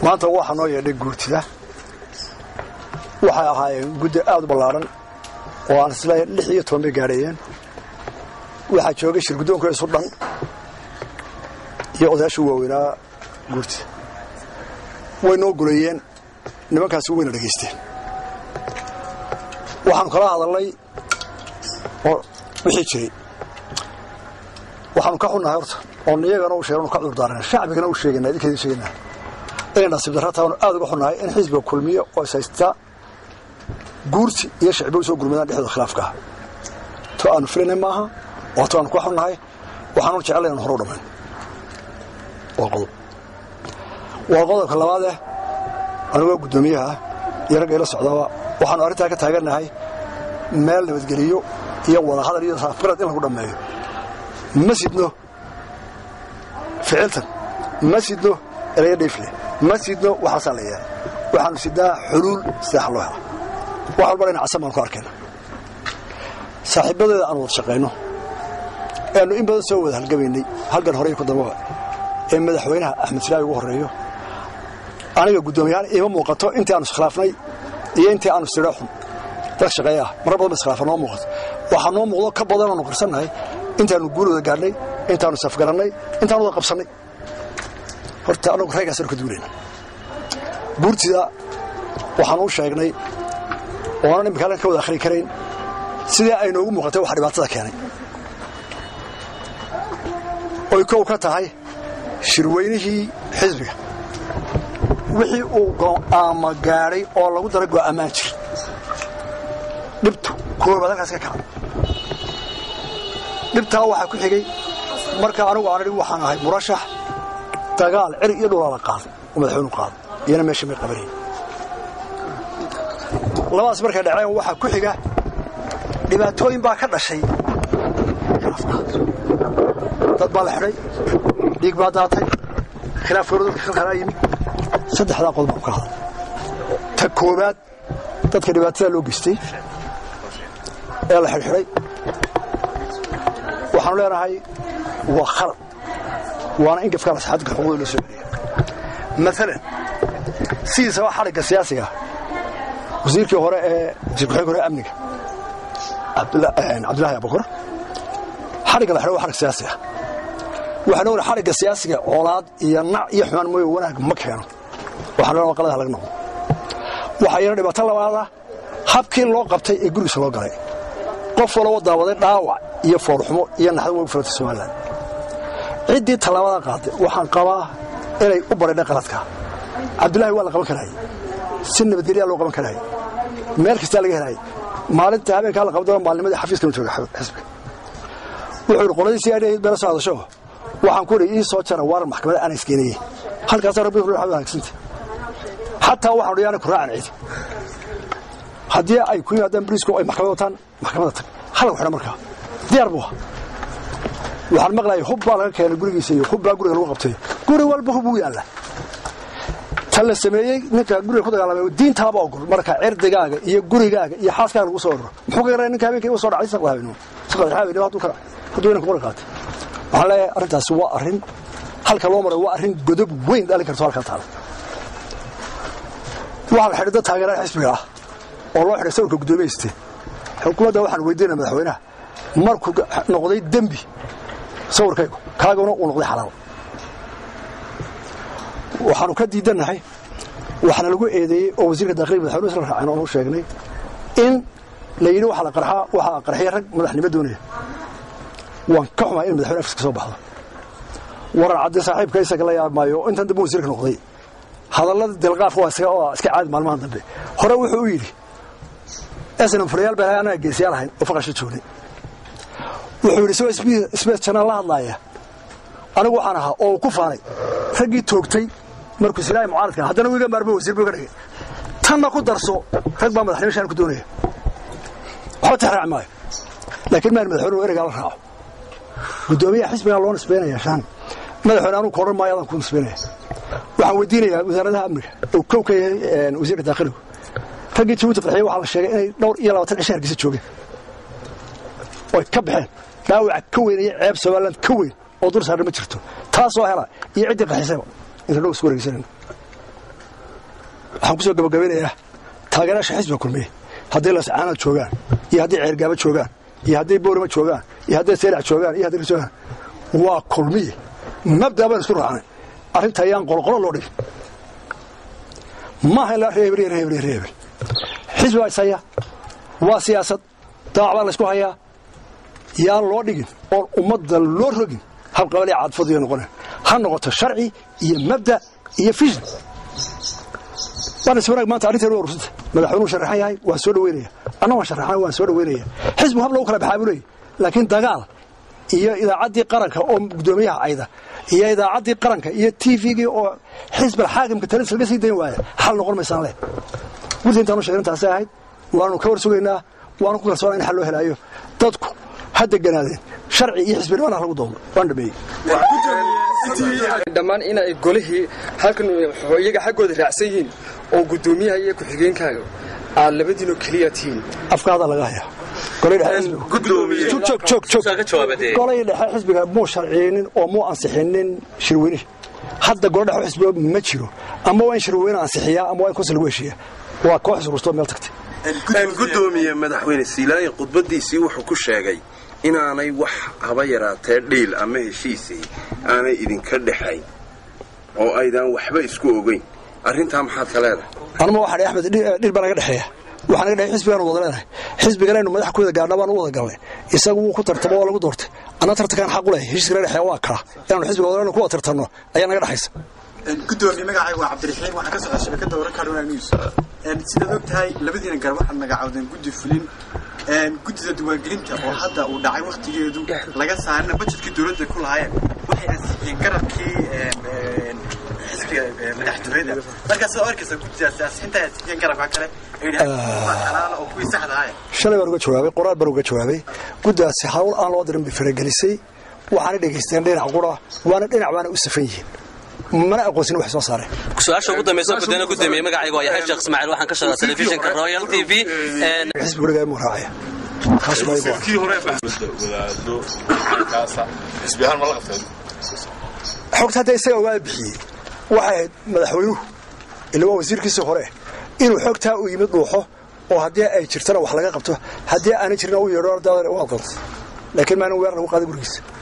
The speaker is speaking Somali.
maanta waxaa noo yeedhay guurtida waxay ahaayeen guddi aad u ballaaran oo aan isleeyahay lix iyo toban bay gaadhayeen waxaa joogay shir guddoonka isu dhan iyo odayaasha waaweynaa guurtida way noo guleeyeen nimankaasi wayna dhegaysteen waxaanu kala hadalnay oo wixii jiray waxaanu ka xunnahay horta oon iyagana u sheeganu ka cudurdaarana shacbigana u sheegana idinka idin sheegana inay nasiib darra taanu aad uga xunnahay in xisbiga kulmiye oo is haystaa guurti iyo shacbi u soo gurmadaan dhexdooda khilaafka ah to aanu filanay maaha waa to aanu ka xunnahay waxaanu jeclay inaan hore u dhammayn waa qodob waa qodobka labaadeh anigoo guddoomiyaha iyo ragga ila socdaba waxaanu arrintaa ka taagannahay meel nabadgeliyo iyo wadahadal iyo saafgarad in lagu dhammeeyo ma sidno ficiltan ma sidno eraya dhiifle ma sidno waxaasaa la yeelay waxaanu sidnaa xuluul sidax loo hela wax walba dhayna casan baanu ku arkayna saaxiibadeeda aan wada shaqayno eannu in badan soo wada halgamaynay halgan horey ku dambaba ee madaxweynaha axmed silaahi ugu horreeyo aniga guddoomiyahaan iima muuqato intii aanu iskhilaafnay iyo intii aanu istidha xun dad shaqeeya ah marar badan ba iskhilaafan noo muuqato waxaa noo muuqdo ka badan aanu qarsannahay intaanu guulooda gaadhnay intaanu safgarannay intaanu wada qabsannay horta annagu reegaasanu ka duulayna guurtida waxaanu u sheegnay oonan imika halkan ka wada akhri karayn sidii ay noogu muuqatay waxa dhibaatada keenay oy kow ka tahay shirweynihii xisbiga wixii uu go'aama gaadhay oo lagu daray go'aamaan jir dhibtu koobaad halkaas ka kaca dhibtaa waxaa ku xigay marka anigu aan idhi waxaan ahay murashax dagaal ceri iyo dhulaa la qaaday oo madaxweynu qaaday iyana meesha may qabanayn labadaas markay dhaceen waxaa ku xiga dhibaatooyin baa ka dhashay dad baa la xidhay dhiig baa daatay khilaaf horo dadka kalkalaa yimid saddexdaa qodob baan ka hadal ta koowaad dadka dhibaatada loo geystay ee la xidhxidhay waxaanu leenahay waa khalad waana in gafkaa lasaxaadka xuquuqda loo soo celiya maalan sidiisaba xadhigga siyaasiga wasiirkii hore ee wasiir ku-xigeenka hore amniga cabdullaahi abukar xadhigga la xidhay waa xadhig siyaasi ah waxaan ognay xadhigga siyaasiga colaad iyo nac iyo xumaan mooye wanaag ma keeno waxaan leenahay qaladaha laga noqdo waxaa iyana dhibaato labaada habkii loo qabtay ee gurigiisa loo galay qof waloo daawaday dhaawac iyo foorxumo iyo naxdo way filantay somalilan ciddii tallaabada qaaday waxaan qabaa inay u badhaydhay qaladka cabdullaahi waa la qaban karayay si nabadgelyaa loo qaban karayay meel kastaa laga helayay maalinta habeenkaa la qabdoo maalnimadii xafiiskanu jooga xisbiga wuxuu yidhi qoladii si adhayd beela soo hadasho waxaan ku idhi ii soo jara waaran maxkamadda aan iskeenayey halkaasaa rabbi wanaagsanta xataa waxaan odhi yaana ku raacan cidi haddii ay ku yimaadaan boliisku ay maxkamad wataan maxkamadda tag halagu xidha markaa diyaar buu waxaan maqlayay hub baa laga keenay gurigiisa iyo hub baa guriga lagu qabtay guri walba hub uu yaalla tan la sameeyey ninka guriga ku dagaalamay diintaaba ogol marka cirdigaaga iyo gurigaaga iyo xaaskaaga lagu soo orro muxuu ka garanaya ninka habeenkii u soo dhacay saqda habeenimo saqda habeenimo hadduu ka hadduu inanku mara qaatay waxaan leeyahay arrintaasi waa arrin halka loo maray waa arrin godob weyn dhalin karto halkaa taala waxaa la xidhay dad taageerada xisbiga ah oo loo xidhay sawirka guddoomiyeysteen xukuumadda waxaan weydiinaya madaxweynaha markuu noqday dembi sawirkaygu kaaguna uu noqday xalaal waxaanu ka diidannahay waxaana lagu eedeeyey oo wasiirka dakhliga madaxweynuhu isla raaceen oonu sheegnay in la yidhi waxaa la qarxaa waxaa qarxiya rag madaxnimo doonaya waan ka xumaa in madaxweyne afiska soo baxdo waran caddi saaxiibka isaga la yaab maayo intan dambe wasiirka noqday hadallada dilqaafka waa iska waa iska caadi maalmahan dambe hore wuxuu u yidhi snam furayaal baan anaa geesiyaal ahayn oo faqasha joognay wuxuu yidhi isagoo sbes janaan la hadlaaya anigu waxaan ahaa oo uu ku faanay raggii toogtay markuu silaahi mucaaradka haddana wiiga maarmo wasiir buu ka dhigay tanna ku darso rag baa madaxnimo shaan ku doonaya waxba tixraaci maayo laakiin maan madaxweynuhu ereygaa la raaco guddoomiyaha xisbigaa loo nisbaynaya shaan madaxweyne anugu ka odhan maayo adaan ku nisbaynaya waxaan weydiinayaa wasaaradaha amniga uu kow ka yahay wasiirka daakhiligu raggii jabuuti qarxiye waxaa la sheegay inay dhowr iyo labaatan cisho hargeysa joogeen oy ka baxeen dhaawaca ka weyn iyo ceeb somaliland ka weyn oo dur saarna ma jirto taasoo hela iyo ciddii qaxisayba inta dhow isku wareegsanayno waxaan ku soo gabagabeynayaa taageerayaasha xisbiga kulmiye hadday lascaanaad joogaan iyo hadday ceergaaba joogaan iyo hadday boorima joogaan iyo hadday seelac joogaan iyo hadday joogaan waa kulmiye mabdaa baan isku raacnay arrinta ayaan qolqolo loo dhigin maaha ilaa reebel iyo reebel iyo reebel xisbi baa ishaya waa siyaasad daac baa laysku hayaa yaan loo dhigin oon ummadda loo rogin habqabale caadfadu iyo noqona ha noqoto sharci iyo mabda iyo fishin waana wanaag maanta arrinteenu waa rursanta madaxweynuhu sharaxan yahay waan soo dhaweynaya anna waan sharaxan waan soo dhaweynaya xisbigu hab lagu kala baxaa buu leeyahy laakiin dagaal iyo idaacaddii qaranka oo guddoomiyaha cayda iyo idaacaddii qaranka iyo t v-gii oo xisbal xaakimka talis laga sii dayn waaya xal noqon maysaan le gurta intaanu sheegin taasay ahayd waanu ka war sugaynaa waanu ku kalsoonaa in xal loo helaayo dadku ha deganaadeen sharci iyo xisbinimana lagu doono waan dhameeyey dhammaan in ay golihii halkan iyaga xaggooda raacsan yihiin oo guddoomiyaha iyo ku-xigeenkaaga aad labadiinoo keliya tihiin afkaada laga hayaa golay dhexe xisbiga muu sharciyeynin oo muu ansixinin shirweynihi hadda golo dhexe xisbiga ma jiro ama waa in shirweyne ansixiyaa ama waa in konsil lagu heshiiya waa koox sururtoo meel tagtay gudoomiye madaxweyne siilaayin khudbadiisii wuxuu ku sheegay inaanay wax haba yaraatee dhiil ama heshiisay aanay idinka dhexayn oo aydaan waxba isku ogeyn arrintaa maxaad ka leedahay anuma waxaa axmed dhil baa naga dhexeeya waxaa naga dhexey xisbigaanu wada leenahay xisbiganaynu madax ku wada gaadhna baanu u wada galnay isagu wuu ku tartamo oo lagu doortay anna tartankaan xaq u leh heshiiska naga dhexeeya waa kaa inaanu xisbiga wada ku wada tartanno ayaa naga dhexaysa gudoomiye magacayga waa cabdiraxiim waxaan ka socda shabakada wararka haruna news sidaad og tahay labadiina gar waxaad magacawdeen guddi fulin guddida diiwaangelinta oo hadda uu dhacay wakhtigeedu laga saarina bajetkii dowladda ku lahaayeen waxay ansixiyeen garabkii xisbiga madaxtooyada markaa sidaa arkaysa guddidaasi ansixinta ansixiyeen garabka kale xalaala oo kuwii saxda ahaye shalay baan uga jawaabay qoraal baan uga jawaabay guddaasi hawl aan loo dirin bay faragelisay waxaana dhegaysteen dhinac qura waana dhinac baana u safan yihiin mana aqoonsin wax soo saareen su-aasha ugu dambaysa gudoomiye gudoomiye magacayga waa yaxya sheekh ismaaciil waxaan ka shaqaa telefishinka royal t v xisbiga weligaa muu raacaya taas waa igu kii hore wadaado kaasa xisbi ahaan ma la qabteen xogta hadda isaga ogaa bixiyey waxay ahayd madaxweynuhu ila waa wasiirkiisii hore inuu xogtaa u yimid dhuuxo oo haddii ay jirtana wax laga qabto haddii aanay jirna u yeedho u aqoonto laakiin maanin weer lagu qaaday gurigiisa